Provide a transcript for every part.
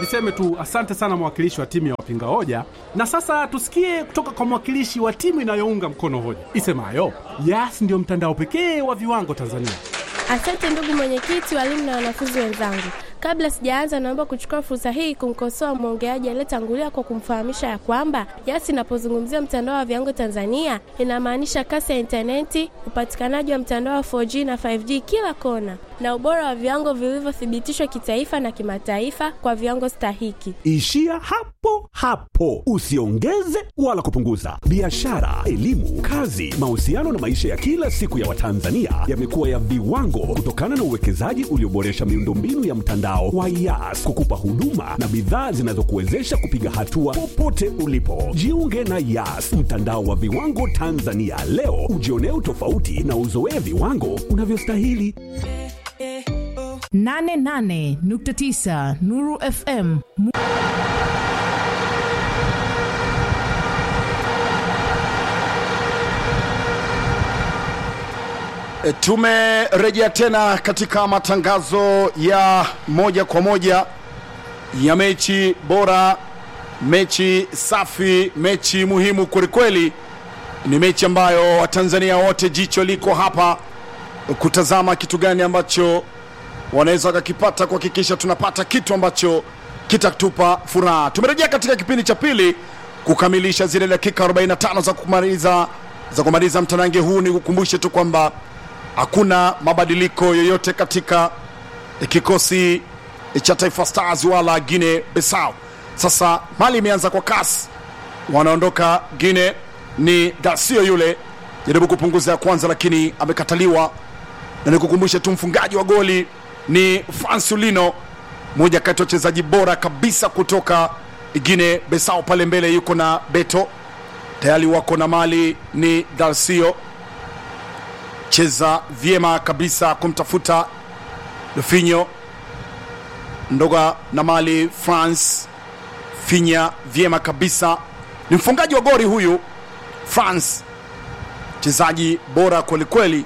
Niseme tu asante sana mwakilishi wa timu ya wapinga hoja, na sasa tusikie kutoka kwa mwakilishi wa timu inayounga mkono hoja isemayo Yas ndio mtandao pekee wa viwango Tanzania. Asante ndugu mwenyekiti, walimu na wanafunzi wenzangu. Kabla sijaanza, naomba kuchukua fursa hii kumkosoa mwongeaji aliyetangulia kwa kumfahamisha ya kwamba Yas inapozungumzia mtandao wa viwango Tanzania inamaanisha kasi ya intaneti, upatikanaji wa mtandao wa 4G na 5G kila kona, na ubora wa viwango vilivyothibitishwa kitaifa na kimataifa kwa viwango stahiki. Ishia hapo hapo, usiongeze wala kupunguza. Biashara, elimu, kazi, mahusiano na maisha ya kila siku ya Watanzania yamekuwa ya viwango kutokana na uwekezaji ulioboresha miundombinu ya mtandao wa Yas kukupa huduma na bidhaa zinazokuwezesha kupiga hatua popote ulipo. Jiunge na Yas, mtandao wa viwango Tanzania leo, ujionee utofauti na uzoee viwango unavyostahili. 88.9 Nuru FM. E, Tumerejea tena katika matangazo ya moja kwa moja ya mechi bora, mechi safi, mechi muhimu kwelikweli. Ni mechi ambayo Watanzania wote jicho liko hapa kutazama kitu gani ambacho wanaweza wakakipata, kuhakikisha tunapata kitu ambacho kitatupa furaha. Tumerejea katika kipindi cha pili kukamilisha zile dakika 45 za kumaliza za kumaliza mtanange huu. Ni kukumbushe tu kwamba hakuna mabadiliko yoyote katika kikosi cha Taifa Stars wala Guinea Bissau. Sasa mali imeanza kwa kasi, wanaondoka Guinea. Ni Dasio yule jaribu kupunguza ya kwanza, lakini amekataliwa, na nikukumbushe tu mfungaji wa goli ni Fransulino, moja kati ya wachezaji bora kabisa kutoka Guinea Bissau. Pale mbele yuko na Beto, tayari wako na mali ni Dalsio cheza vyema kabisa kumtafuta Lufinyo ndoga na mali France finya vyema kabisa, ni mfungaji wa gori huyu France, mchezaji bora kwelikweli.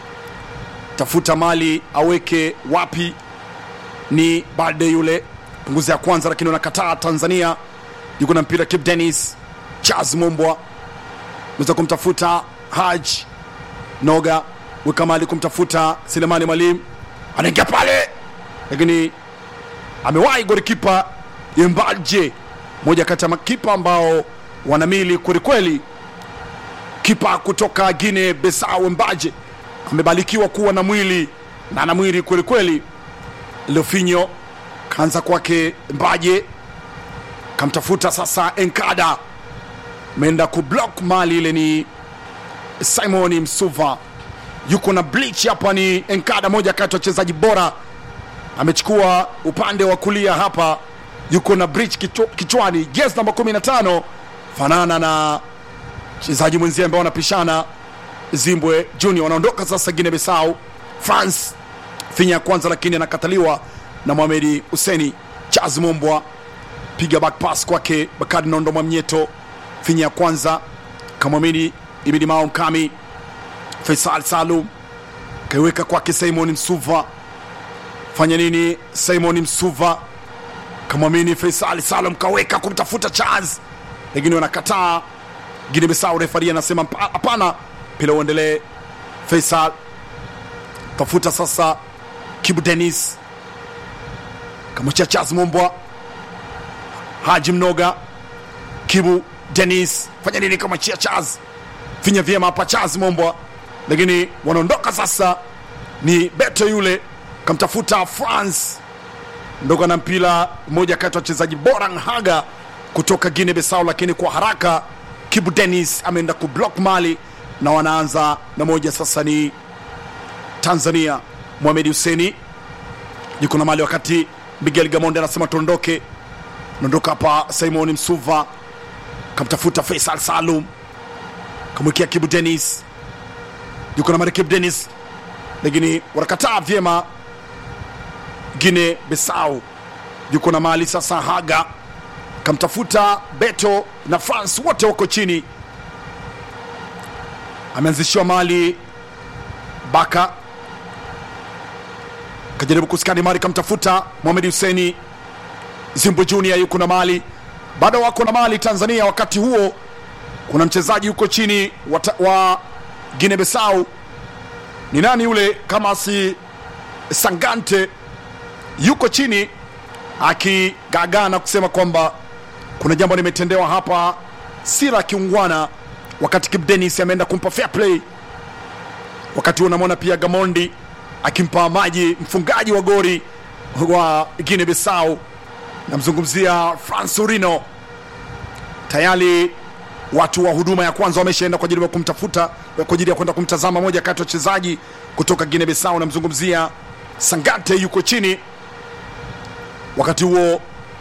Tafuta mali aweke wapi, ni Balde yule, punguza ya kwanza, lakini wanakataa. Tanzania yuko na mpira, Kip Dennis Charles Mumbwa weza kumtafuta Haj Noga weka mali kumtafuta Selemani Mwalimu, anaingia pale, lakini amewahi golikipa Yembaje, moja kati ya makipa ambao wanamili kwelikweli. Kipa kutoka Guinea Bissau Mbaje amebarikiwa kuwa na mwili na ana mwili kwelikweli. Lefinyo kaanza kwake Mbaje, kamtafuta sasa Enkada, ameenda kublock mali ile, ni Simon Msuva yuko na bleach hapa, ni Enkada, moja kati ya wachezaji bora, amechukua upande wa kulia hapa, yuko na bleach kichwa, kichwani, jezi namba 15 fanana na mchezaji mwenzie ambao wanapishana Zimbwe Junior. Wanaondoka sasa Guinea Bissau. France finya ya kwanza, lakini anakataliwa na Mohamed Huseni. Charles Mombwa piga back pass kwake Bakari Nondo Mwamnyeto, finya ya kwanza kamwamini Ibidi Mao Mkami Faisal Salum kaiweka kwake Simon Msuva. Fanya nini Simon Msuva? Kamwamini Faisal Salum kaweka kumtafuta Charles, lakini wanakataa. Guinea Bissau refari anasema hapana, pila uendelee. Faisal tafuta sasa Kibu Denis kamwachia Charles Mombwa, Haji Mnoga, Kibu Denis fanya nini? Kamwachia Charles, finya vyema hapa Charles Mombwa lakini wanaondoka sasa. Ni Beto yule kamtafuta France ndoka na mpira, mmoja kati ya wachezaji bora Nhaga kutoka Guinea Bissau, lakini kwa haraka Kibu Dennis ameenda kublock mali na wanaanza na moja. Sasa ni Tanzania, Mohamed Huseni yuko na mali, wakati Miguel Gamonde anasema tuondoke. Naondoka hapa, Simon Msuva kamtafuta Faisal Salum, kamwekea Kibu Dennis yuko na Marikib Denis, lakini wanakataa vyema. Guinea Bissau yuko na mali sasa. Haga kamtafuta Beto na France, wote wako chini. Ameanzishiwa mali Baka kajaribu kuskani mali, kamtafuta Mohamed Huseni Zimbu Junior yuko na mali, bado wako na mali Tanzania. Wakati huo kuna mchezaji yuko chini wa, ta- wa Guinea Bissau, ni nani yule kama si Sangante, yuko chini akigagana kusema kwamba kuna jambo limetendewa hapa, si la kiungwana, wakati Kip Dennis ameenda kumpa fair play. Wakati huo unamwona pia Gamondi akimpa maji mfungaji wa gori wa Guinea Bissau, namzungumzia Fransurino. Tayari watu wa huduma ya kwanza wameshaenda kwa ajili ya kumtafuta, kwa ajili ya kwenda kumtazama moja kati ya wachezaji kutoka Guinea Bissau, namzungumzia Sangante, yuko chini. Wakati huo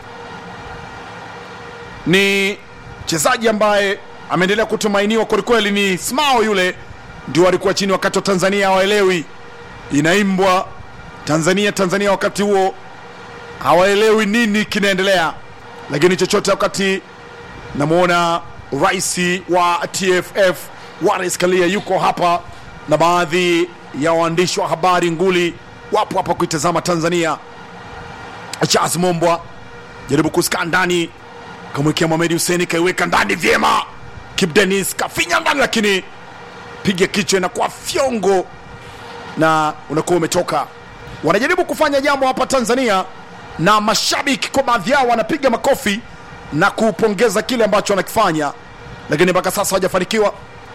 ni mchezaji ambaye ameendelea kutumainiwa kwelikweli, ni Smao yule ndio alikuwa chini wakati wa Tanzania hawaelewi inaimbwa Tanzania Tanzania, wakati huo hawaelewi nini kinaendelea, lakini chochote, wakati namwona rais wa TFF Wallace Karia yuko hapa na baadhi ya waandishi wa habari nguli wapo hapa kuitazama Tanzania. Charles Mombwa jaribu kusika ndani, kamwekea Mohamed Hussein, kaiweka ndani vyema. Kip Dennis kafinya ndani, lakini piga kichwa inakuwa fyongo na unakuwa umetoka. Wanajaribu kufanya jambo hapa Tanzania, na mashabiki kwa baadhi yao wanapiga makofi na kupongeza kile ambacho wanakifanya, lakini mpaka sasa hawajafanikiwa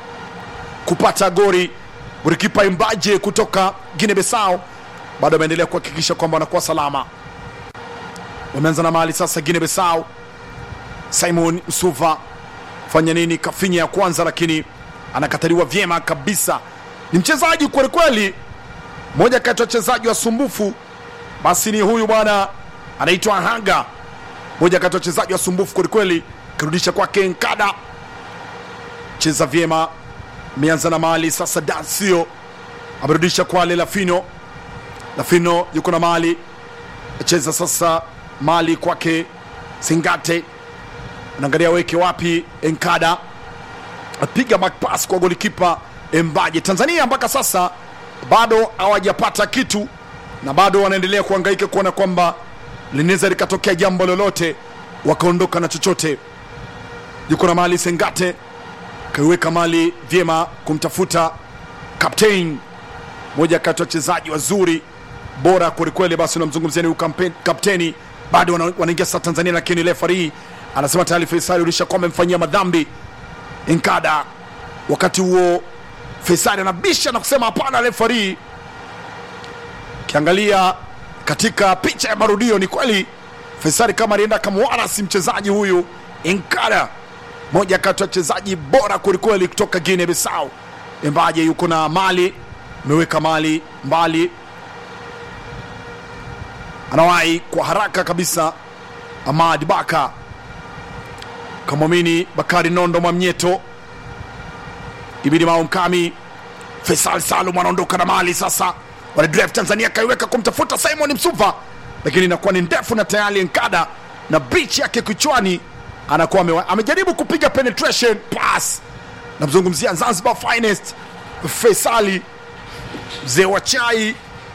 kupata gori. Golikipa Imbaje kutoka Guinea Bissau bado ameendelea kuhakikisha kwamba wanakuwa salama. Wameanza na mali sasa Guinea Bissau. Simon Msuva fanya nini? Kafinya ya kwanza, lakini anakataliwa vyema kabisa. Ni mchezaji kwelikweli, moja kati ya wachezaji wasumbufu, basi ni huyu bwana anaitwa Hanga, moja kati ya wachezaji wasumbufu kwelikweli. Kirudisha kwake Nkada, cheza vyema, ameanza na mali sasa. Dansio amerudisha kwale Lafino, Lafino yuko na mali, acheza sasa mali kwake Singate, anaangalia weke wapi Enkada apiga back pass kwa golikipa Embaje. Tanzania mpaka sasa bado hawajapata kitu na bado wanaendelea kuhangaika kuona kwamba linaweza likatokea jambo lolote wakaondoka na chochote. Yuko na mali Sengate, kaiweka mali vyema kumtafuta captain, moja kati ya wachezaji wazuri bora kwelikweli. Basi unamzungumzia ni huyu kampe- kapteni, bado wana- wanaingia sasa Tanzania, lakini refari anasema tayari Faisal ulisha kwamba amemfanyia madhambi Nkada. Wakati huo Faisal anabisha na kusema hapana, refari. Ukiangalia katika picha ya marudio, ni kweli Faisal kama alienda akamwarasi mchezaji huyu Nkada, moja kati ya wachezaji bora kwelikweli kutoka Guinea Bissau. Embaje yuko na mali, ameweka mali mbali, anawahi kwa haraka kabisa. Ahmad Baka kamwamini Bakari Nondo Mwamnyeto, Ibidi Mao Mkami, Faisal Salum anaondoka na mali sasa, wanadrive Tanzania, kaiweka kumtafuta Simon Msuva, lakini inakuwa ni ndefu na tayari Nkada na bridge yake kichwani anakuwa amewa- amejaribu kupiga penetration pass. Namzungumzia Zanzibar finest Faisali mzee wa chai.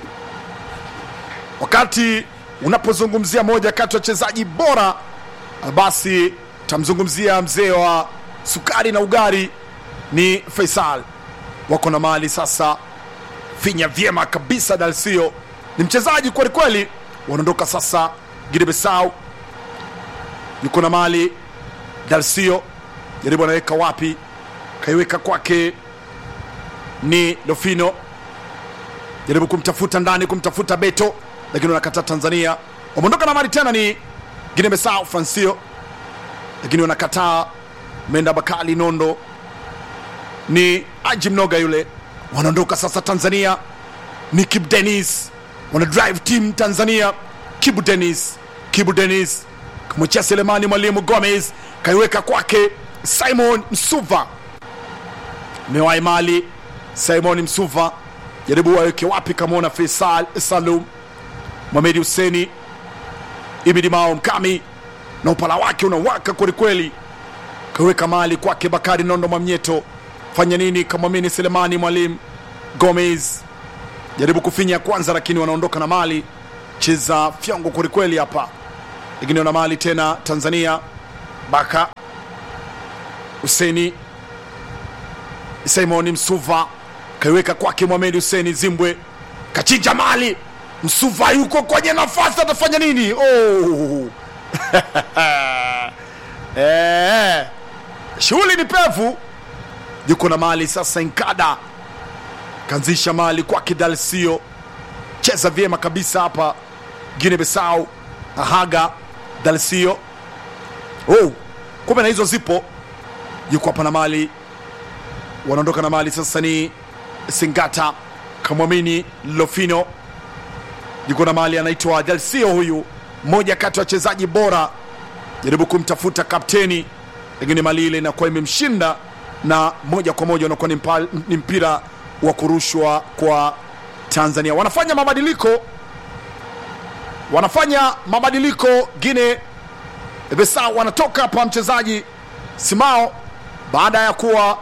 Wakati unapozungumzia moja kati ya wachezaji bora, basi tamzungumzia mzee wa sukari na ugari ni Faisal. Wako na mali sasa, finya vyema kabisa. Dalsio ni mchezaji kweli kweli. Wanaondoka sasa Guinea Bissau, yuko na mali Dalsio, jaribu anaweka wapi, kaiweka kwake ni Lofino, jaribu kumtafuta ndani, kumtafuta Beto, lakini wanakataa Tanzania. Wameondoka na mali tena ni Guinea Bissau, Francio, lakini wanakataa. Menda Bakali Nondo ni Aji Mnoga yule. Wanaondoka sasa Tanzania ni Kibu Dennis, wana drive team Tanzania. Kibu Dennis, Kibu Dennis kamwachia Selemani Mwalimu Gomez, kaiweka kwake Simon Msuva, mewahi mali Simon Msuva, jaribu waweke wapi, kamwona Faisal Salum, Mohamed Huseni, Ibidi Mao Mkami na upala wake unawaka kwelikweli, kaweka mali kwake Bakari Nondo Mwamnyeto, fanya nini? Kamwamini Selemani Mwalimu Gomez, jaribu kufinya kwanza, lakini wanaondoka na mali. Cheza fyongo kwelikweli hapa, lakini wana mali tena Tanzania. Baka Huseni Simon Msuva kaiweka kwake Mohamed Huseni Zimbwe, kachinja mali. Msuva yuko kwenye nafasi, atafanya nini? Oh. Eh, shughuli ni pevu, yuko na mali sasa. Nkada kanzisha mali kwake Dalsio, cheza vyema kabisa hapa Guinea Bissau. Ahaga Dalsio, oh, kumbe na hizo zipo, yuko hapa na mali, wanaondoka na mali sasa. Ni Singata kamwamini Lofino, yuko na mali, anaitwa Dalsio, huyu mmoja kati ya wachezaji bora jaribu kumtafuta kapteni, lakini mali ile inakuwa imemshinda na moja kwa moja unakuwa ni mpa- ni mpira wa kurushwa kwa Tanzania. Wanafanya mabadiliko, wanafanya mabadiliko Gine Bissau, wanatoka hapa mchezaji Simao baada ya kuwa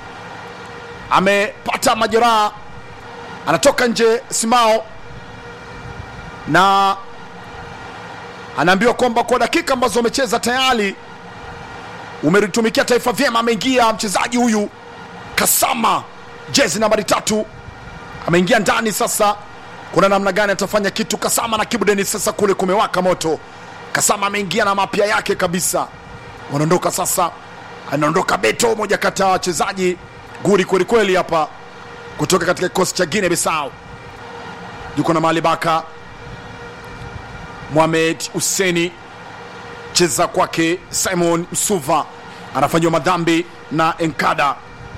amepata majeraha, anatoka nje Simao na anaambiwa kwamba kwa dakika ambazo amecheza tayari umelitumikia taifa vyema. Ameingia mchezaji huyu Kasama, jezi nambari tatu, ameingia ndani. Sasa kuna namna gani atafanya kitu Kasama na Kibudeni? Sasa kule kumewaka moto. Kasama ameingia na mapya yake kabisa, wanaondoka sasa. Anaondoka Beto, moja kati ya wachezaji guri kwelikweli hapa kutoka katika kikosi cha Guinea Bissau, yuko na Mali Baka Mohamed Huseni cheza kwake Simon Msuva anafanyiwa madhambi na Enkada.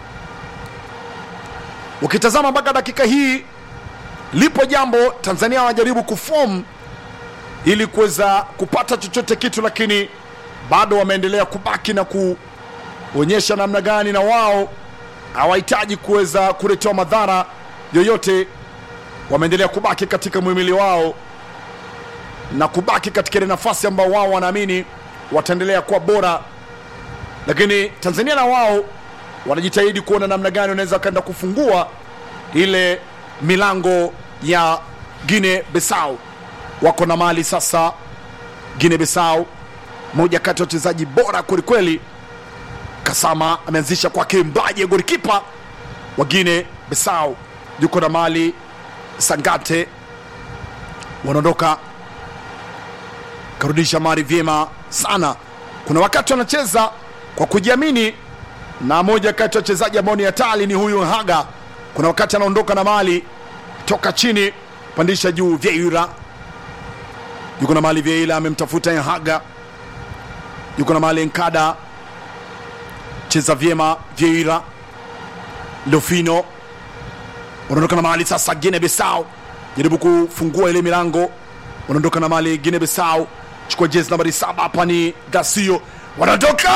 Ukitazama mpaka dakika hii lipo jambo Tanzania wanajaribu kuform ili kuweza kupata chochote kitu, lakini bado wameendelea kubaki na kuonyesha namna gani na wao hawahitaji kuweza kuletewa madhara yoyote. Wameendelea kubaki katika muhimili wao na kubaki katika ile nafasi ambao wao wanaamini wataendelea kuwa bora, lakini Tanzania na wao wanajitahidi kuona namna gani wanaweza wakaenda kufungua ile milango ya Guinea Bissau. Wako na mali sasa Guinea Bissau, moja kati ya wachezaji bora kwelikweli. Kasama ameanzisha kwake Mbaje, golikipa wa Guinea Bissau, yuko na mali Sangate, wanaondoka karudisha mari vyema sana. Kuna wakati wanacheza kwa kujiamini, na moja kati ya wachezaji ambao ni hatari ni huyu Haga. Kuna wakati anaondoka na mali toka chini pandisha juu. Vieira yuko na mali, Vieira amemtafuta Haga, yuko na mali Nkada, cheza vyema Vieira. Lofino wanaondoka na mali sasa. Guinea Bissau jaribu kufungua ile milango, wanaondoka na mali Guinea Bissau chukua jezi nambari saba hapa ni Dasio, wanatoka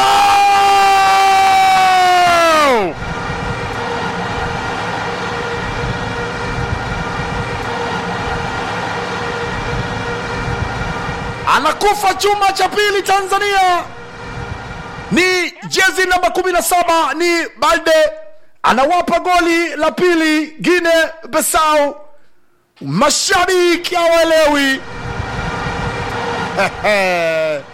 anakufa chuma cha pili. Tanzania ni jezi namba 17 ni Balde anawapa goli la pili Guinea Bissau. Mashabiki hawaelewi